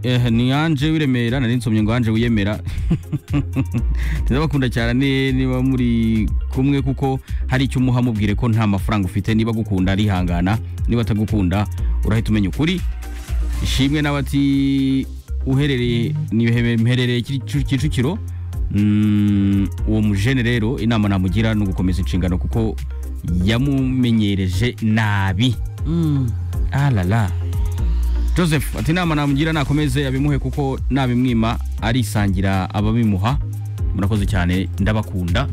eh ni Ange w'iremera nari nsomye ngo Ange wiyemera ndabakunda cyane niba muri kumwe kuko hari icyo umuha mubwire ko nta mafaranga ufite niba agukunda arihangana niba atagukunda urahita umenya ukuri ishimwe n'abati uherereye ni mherereye kicukiro Mm, uwo mujene rero inama namugira ni ugukomeza inshingano kuko yamumenyereje nabi alala joseph ati inama namugira nakomeze abimuhe kuko nabimwima arisangira ababimuha murakoze cyane ndabakunda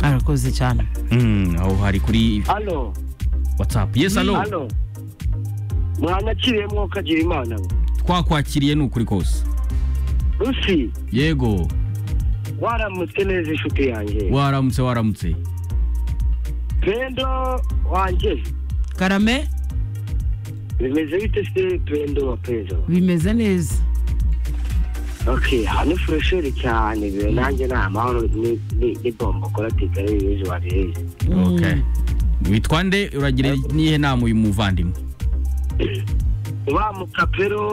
arakoze cyane Mm, aho hari kuri halo whatsapp yes alo halo mwanakiriye mwokagira imana we. twakwakiriye ni ukuri kose rusi yego waramutse neza inshuti yanjye waramutse waramutse pendo wanjye karame bimeze bite se pendo wa pendo bimeze neza ok hano furesheri cyane bibe nanjye ni amahoro ni- ni ni bombo koratike ari ibizi wareze okay witwa nde uragira nihe nama uyu muvandimwe wa mukapero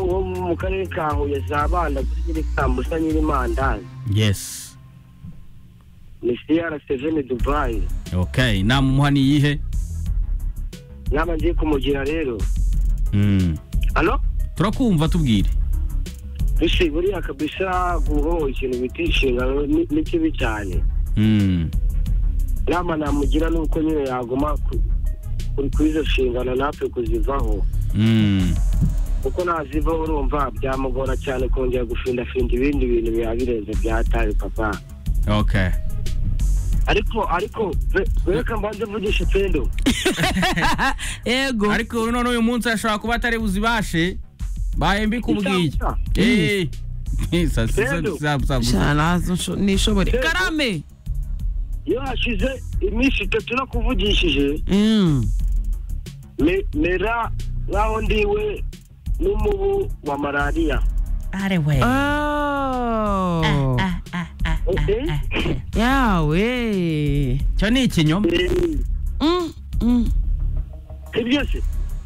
wo mu karere ka huye za banda kuri nyiri sambusa nyiri mandazi yes ni siyara seveni dubayi okay inama umuha ni iyihe nama ngiye kumugira rero Mm. hano turakumva tubwire bisi buriya kabisa guhoha ikintu bita inshingano ni- ni kibi cyane Mm. inama namugira ni uko nyine yaguma ku- kuri kuri izo nshingano natwe kuzivaho Mm. kuko nazivaho urumva byamugora cyane kongera gufindafinda ibindi bintu biba birenze byataye papa okay ariko ariko be- reka mbanze mvugishe pendo yego ariko none uyu munsi ashobora kuba atari buzibashe bahembi kubwiye Isabusa. Eh. Sa- sa- Rero. sa- sa- sa- shana nishobore Yego. karame iyo hashize iminsi itatu nakuvugishije Mm. me- mera nk'aho ndiwe n'umubu wa malariya Oh. Eh, yawe cyo ni ikinyoma eh, Mm, mm. sibyo se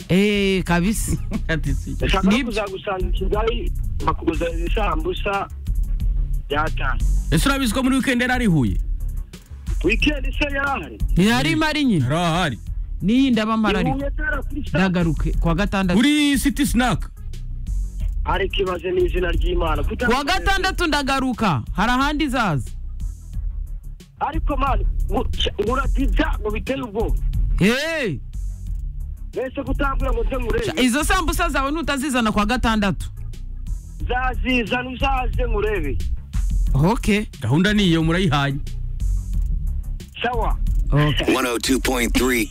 Eh, kabisa Ati si- ndashaka no Nibyo. kuzagusanga i kigali bakuzanira ibisambusa byatanu ese urabizi ko muri wikendi yari ari i huye wikendi se yarahari yari mari nyine yari ahari n'iyi ndabamara ariko ihuye tarakurisa ndagaruke kuwa gatandatu kuri city snack ariko ibaze ni izina ry'imana kutamenya kuwa gatandatu ndagaruka hari ahandi zaza ariko mani muradibya ngo biteye ubwoba Eh, mbese kutambwira ngo nze sha- nkurebe izo sambusa zawe nutazizana kuwa gatandatu zazizana uzaze nkurebe okay gahunda ni iyo murayihaye sawa 102.3